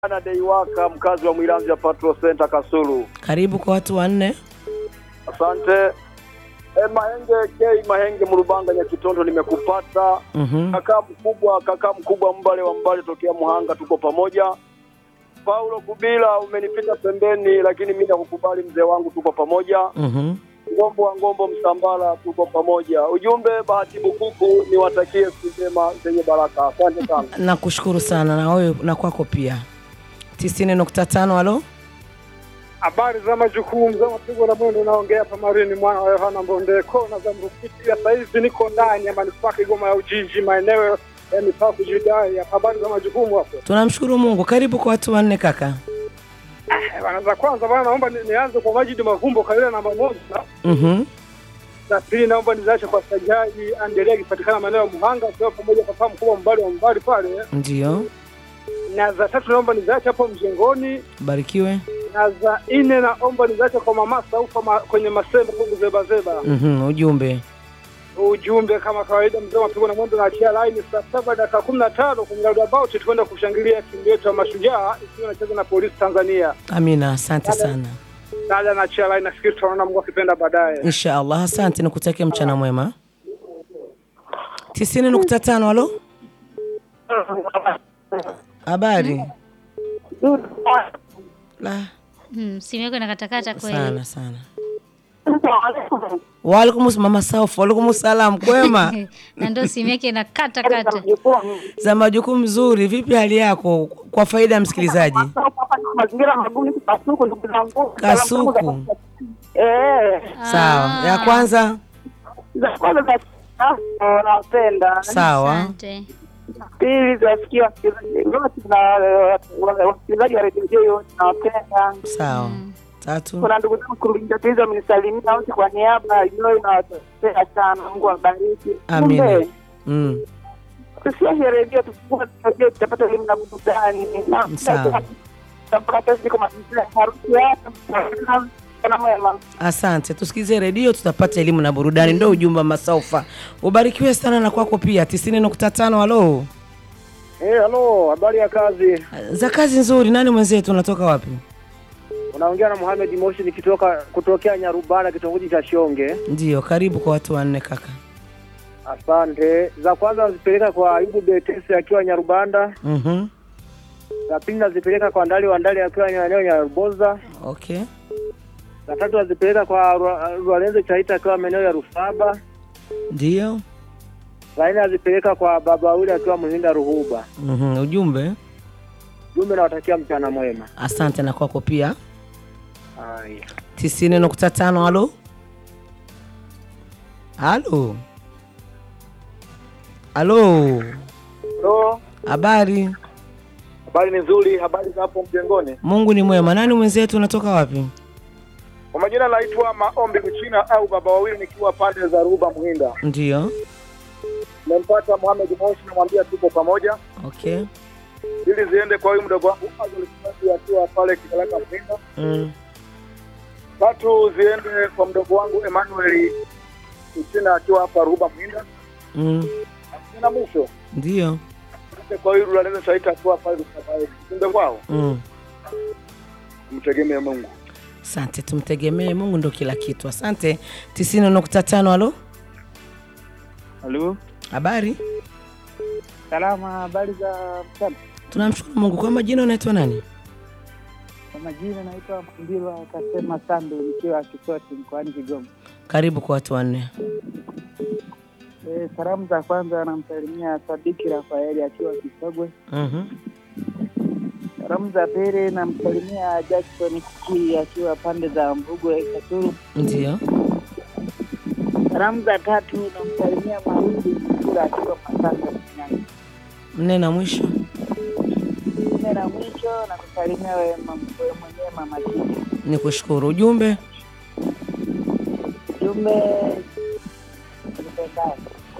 Bwana Deiwaka, mkazi wa Mwilanzi Patrol Center Kasulu. Karibu kwa watu wanne. Asante. E, Mahenge K Mahenge Mrubanga Nyakitondo, nimekupata Mhm. kaka mkubwa, kaka mkubwa Mbale wa Mbale tokea Muhanga, tuko pamoja. Paulo Kubila, umenipita pembeni, lakini mimi nakukubali mzee wangu, tuko pamoja. Mhm. Ngombo wa Ngombo Msambala, tuko pamoja. Ujumbe Bahati Bukuku, niwatakie siku njema zenye baraka. Asante sana. Nakushukuru sana na wewe na kwako pia. tisini nukta tano halo. Habari za majukumu za mapigo na mwendo, naongea Pamarini mwana wa Yohana Mbondeko na za Mrufiti. Ya saizi niko ndani ya manispaa Kigoma ya Ujiji, maeneo ya mipaka kujidai. ya Habari za majukumu hapo Tunamshukuru Mungu. Karibu kwa watu wanne kaka. Eh, bana. Za kwanza bana, naomba ni- nianze kwa Majidi Mavumbo kabila namba moja. Mhm. Za pili naomba nizache kwa Sajaji Andelia akipatikana maeneo ya Muhanga, akiwa pamoja papa mkubwa mbali wa mbali pale. Ndio. Na za tatu naomba nizache hapo mjengoni, Barikiwe. na za nne naomba nizache kwa mama Saufa ma, kwenye masembe huku zeba zeba. Mhm. Ujumbe. ujumbe kama kawaida, mzee mapigo na mwendo naachia laini saa saba dakika kumi na tano kwenye roundabout tukwenda kushangilia timu yetu ya Mashujaa ikiwa inacheza na Polisi Tanzania. Amina, asante sana. Dada naachia laini, nafikiri tutaona Mungu akipenda baadaye. Insha Allah, asante, nikutakia mchana mwema. tisini nukta tano halo. Habari la Hmm, simu yako inakatakata kweli. sana sana. Waalaikum mama Saufu, waalaikum salam, kwema na ndio simu yake inakata kata. za majukumu mzuri. Vipi hali yako, kwa faida ya msikilizaji? mazingira magumu Kasuku, ndugu zangu. Kasuku, Eh, sawa. Ya kwanza za kwanza za Ah, nawapenda. sawa. Asante. Pili zasikia wasikilizaji wote na wa- wasikilizaji wa redio hiyo wote nawapenda. Sawa. Tatu. Kuna ndugu zangu kurujatiliza wamenisalimia wote kwa niaba ya Joy na watapenda sana. Mungu awabariki. Amina. Kumbe, Mm. tusiache redio tufungue redio tutapata elimu na burudani. Na- Sawa. Tutapata siku mazingira ya harusi yako. Kana mwema. Asante, tusikize redio tutapata elimu na burudani, ndo ujumbe wa Masaufa. Ubarikiwe sana na kwako pia. tisini nukta tano halo. Eh, halo, habari ya kazi? Za kazi nzuri. Nani mwenzetu, unatoka wapi? Unaongea na Mohamed Moshi nikitoka kutokea Nyarubana kitongoji cha Shonge. Ndio, karibu kwa watu wanne kaka. Asante. Za kwanza nazipeleka kwa Ayubu Betesi akiwa Nyarubanda. Mhm. Za pili nazipeleka kwa Ndali wa Ndali akiwa eneo Nyaruboza. Okay. Za tatu nazipeleka kwa Rwa- Rwalenze Chaita akiwa maeneo ya Rusaba. Ndio. Za nne nazipeleka kwa Baba Ule akiwa Muhinda Ruhuba. Mhm. Ujumbe. Jumbe nawatakia mchana mwema. Asante na kwako pia. Haya. tisini nukta tano halo. Halo. Halo. Halo, Habari. habari ni nzuri, habari za hapo mjengoni. Mungu ni mwema. Nani mwenzetu, unatoka wapi? Kwa majina naitwa Maombi Mchina au Baba Wawili nikiwa pande za Ruhuba Muhinda. Ndio. Nimempata Mohamed Moshi namwambia tuko pamoja. Okay. ili ziende kwa huyu mdogo wangu Azul Kimathi akiwa pale Kigalaka Mhinda. Mm. Tatu ziende kwa mdogo wangu Emmanuel Uchina akiwa hapa Ruhuba Mhinda. Mm. Na mwisho Ndio. ziende kwa huyu Rulaneza Saita akiwa pale Rusabae. Kumbe kwao Mm. mtegemee Mungu. Asante, tumtegemee Mungu ndo kila kitu. Asante. tisini nukta tano halo. Halo, Habari. salama. Habari za mchana. Tunamshukuru Mungu. Kwa majina unaitwa nani? Kwa majina naitwa Mkimbilwa Kasema Sandu, nikiwa Kisoti mkoani Kigoma. Karibu kwa watu wanne. E, salamu za kwanza namsalimia Sadiki Rafaeli akiwa Kisogwe. Mhm. Salamu za pili namsalimia Jackson Kiki akiwa pande za Mbugwe Kasulu. Ndio. Salamu za tatu namsalimia Mahindi Mkula akiwa Masanga Shinyanga. Nne na mwisho. Nne na mwisho namsalimia wewe mam- wewe mwenyewe Mama Kiki. Ni kushukuru. Ujumbe. Jumbe tupendane.